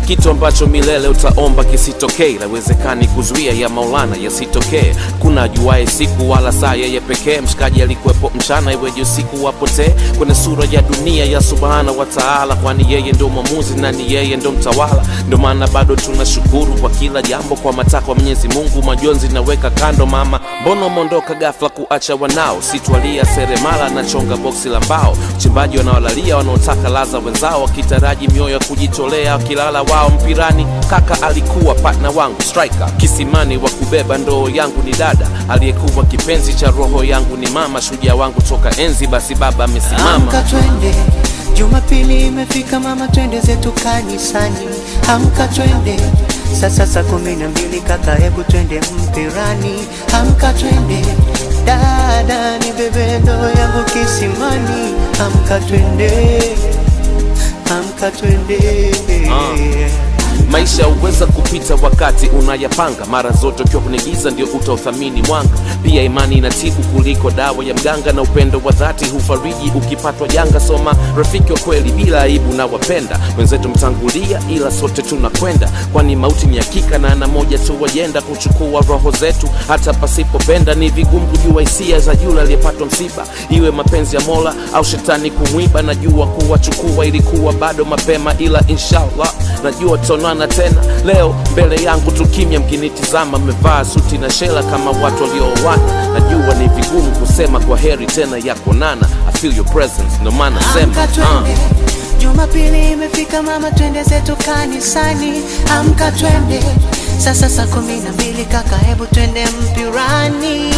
kitu ambacho milele utaomba kisitokee lawezekani kuzuia ya maulana yasitokee kuna ajuaye siku wala saa yeye pekee mshikaji alikuwepo mchana iweje usiku wapotee kwenye sura ya dunia ya subhana wa taala kwani yeye ndo mwamuzi na ni yeye ndo mtawala ndo maana bado tunashukuru kwa kila jambo kwa matakwa mwenyezi mungu majonzi naweka kando mama mbona umeondoka gafla kuacha wanao sitwalia seremala na chonga boksi la mbao uchimbaji wanaolalia wanaotaka laza wenzao wakitaraji mioyo ya kujitolea wakilala wao mpirani kaka alikuwa patna wangu striker kisimani wa kubeba ndoo yangu ni dada aliyekuwa kipenzi cha roho yangu ni mama shujaa wangu toka enzi basi baba amesimama Amka twende, Jumapili imefika mama, twende zetu kanisani. Amka twende, sasa saa kumi na mbili kaka, hebu twende mpirani. Amka twende, dada ni bebe ndoo yangu kisimani. Amka twende, amka twende. maisha huweza kupita wakati unayapanga mara zote ukiwa kwenye giza ndio utauthamini mwanga pia imani inatibu kuliko dawa ya mganga na upendo wa dhati hufariji ukipatwa janga soma rafiki wa kweli bila aibu na wapenda wenzetu mtangulia ila sote tunakwenda kwani mauti ni hakika na ana moja tu wajenda kuchukua roho zetu hata pasipopenda ni vigumu kujua hisia za yule aliyepatwa msiba iwe mapenzi ya mola au shetani kumwiba najua kuwachukua ilikuwa bado mapema ila inshallah najua tutaonana tena leo mbele yangu tukimya mkinitizama mmevaa suti na shela kama watu waliooana najua ni vigumu kusema kwa heri tena ya kuonana I feel your presence ndo maana sema Amka uh. twende, Jumapili imefika mama, twende zetu kanisani. Amka twende, sasa saa kumi na mbili kaka, hebu twende mpirani.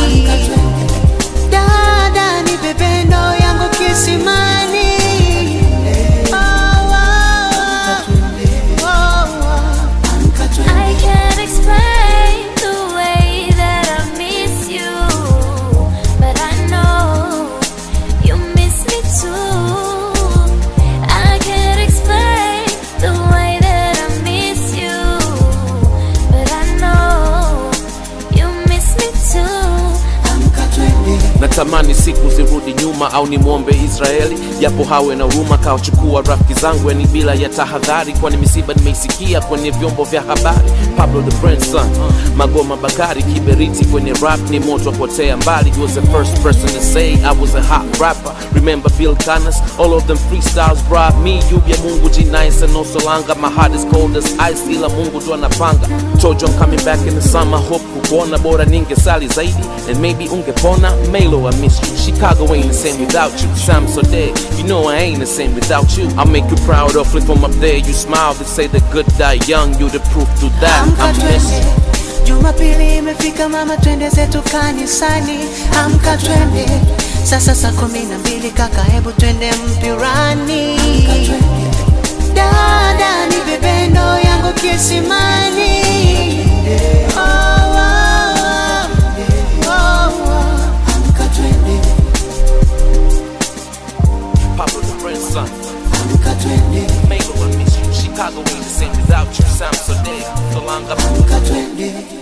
Dada ni bebe ndoo yangu kisimani. Oh, oh, oh, oh. I can't explain the way that I miss you, but I know you miss me too. I can't explain the way that I miss you, but I know you miss me too. Amka twende. natamani siku zirudi nyuma au nimwombe israeli japo hawe na huruma kawachukua rafiki zangu yani bila ya tahadhari kwani misiba nimeisikia kwenye vyombo vya habari pablo the Brandson, magoma bakari kiberiti kwenye rap ni moto apotea mbali he was the first person to say i was a hot rapper remember bill canas all of them freestyles brought me juu ya mungu g9 and also langa my heart is cold as ice ila mungu ndo anapanga told you i'm coming back in the summer hope kukuona bora ningesali zaidi and maybe ungepona Melo, I miss you. Chicago ain't the same without you. Sam so dead. You know I ain't the same without you. I'll make you proud of flip from up there. You smile, they say the good die young. You the proof to that. Amka I'm twende, missing. Jumapili imefika mama, twende zetu kanisani. Amka twende, sasa saa kumi na mbili kaka, hebu twende mpirani. Dada ni bebe ndoo yangu kisimani. Oh, oh, oh, oh, oh. Amka twende, Pablo the grandson. amka twende, Melo, I miss you. Chicago ain't the same without you. Sam so dead. So long, I'm amka twende.